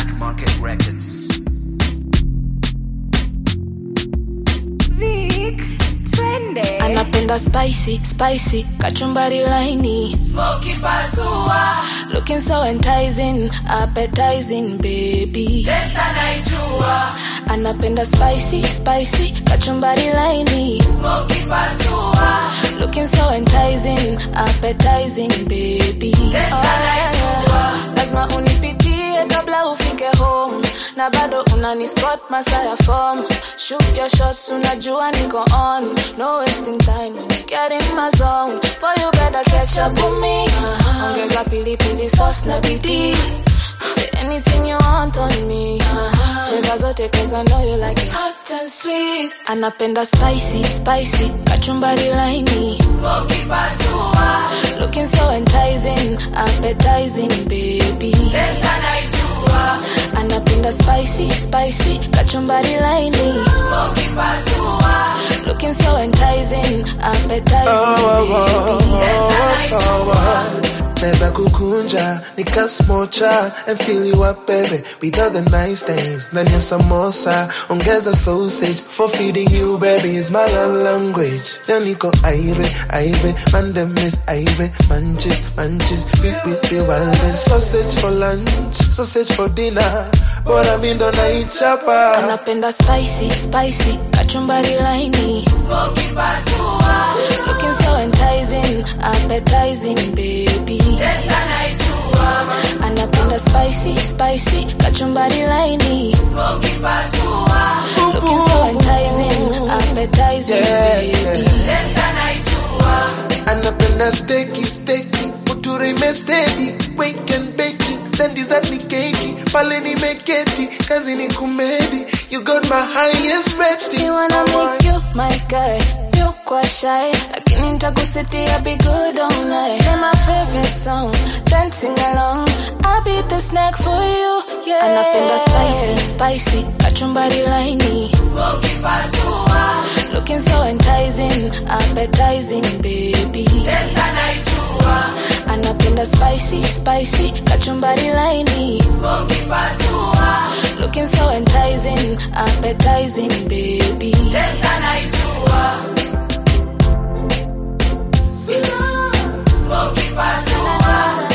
Black Market Records. Vic, twende. anapenda spicy spicy kachumbari laini Smoky pasua, looking so enticing appetizing baby test anaijua. anapenda spicy spicy kachumbari laini Smoky pasua, looking so enticing appetizing baby Test anaijua. lazima unipitie kabla ufike home na bado unani spot masaa ya form shoot your shots unajua niko on no wasting time when you get in my zone boy you better catch up with me ongeza pilipili sauce na bidii Say anything you want on me Flavor zote cause I know you like it hot and sweet Anapenda spicy, spicy Kachumbari laini smoky pasua, Looking so enticing Appetizing baby test anaijua. Anapenda spicy, spicy Kachumbari laini Smoky pasua, Looking so enticing Appetizing baby test anaijua. Neza kukunja nikasmocha and fill you up baby with all the nice things ndani ya samosa ongeza sausage for feeding you baby is my love language leo niko aire aire mandem is aire manches manches with with the wildest sausage for lunch sausage for dinner bora mi ndo naichapa Anapenda spicy, spicy Kachumbari laini Smoky pasua, Looking so enticing, appetizing baby test anaijua. Anapenda spicy, spicy Kachumbari laini Smoky pasua, Looking so enticing, appetizing Yeah, baby test anaijua. anapenda steki steki muture imestedi wake and bake then dessert ni keki pale nimeketi kazi ni kumedi you got my highest rating Me wanna make you my guy You kwa shy Lakini nitakusitia be good all night They're my favorite song Dancing along I'll be the snack for you yeah Anapenda spicy, spicy Kachumbari laini Smoky pasua, Looking so enticing Appetizing baby test anaijua. Anapenda spicy, spicy Kachumbari laini Smoky pasua, Looking so enticing Appetizing baby test anaijua. Smoky pasua,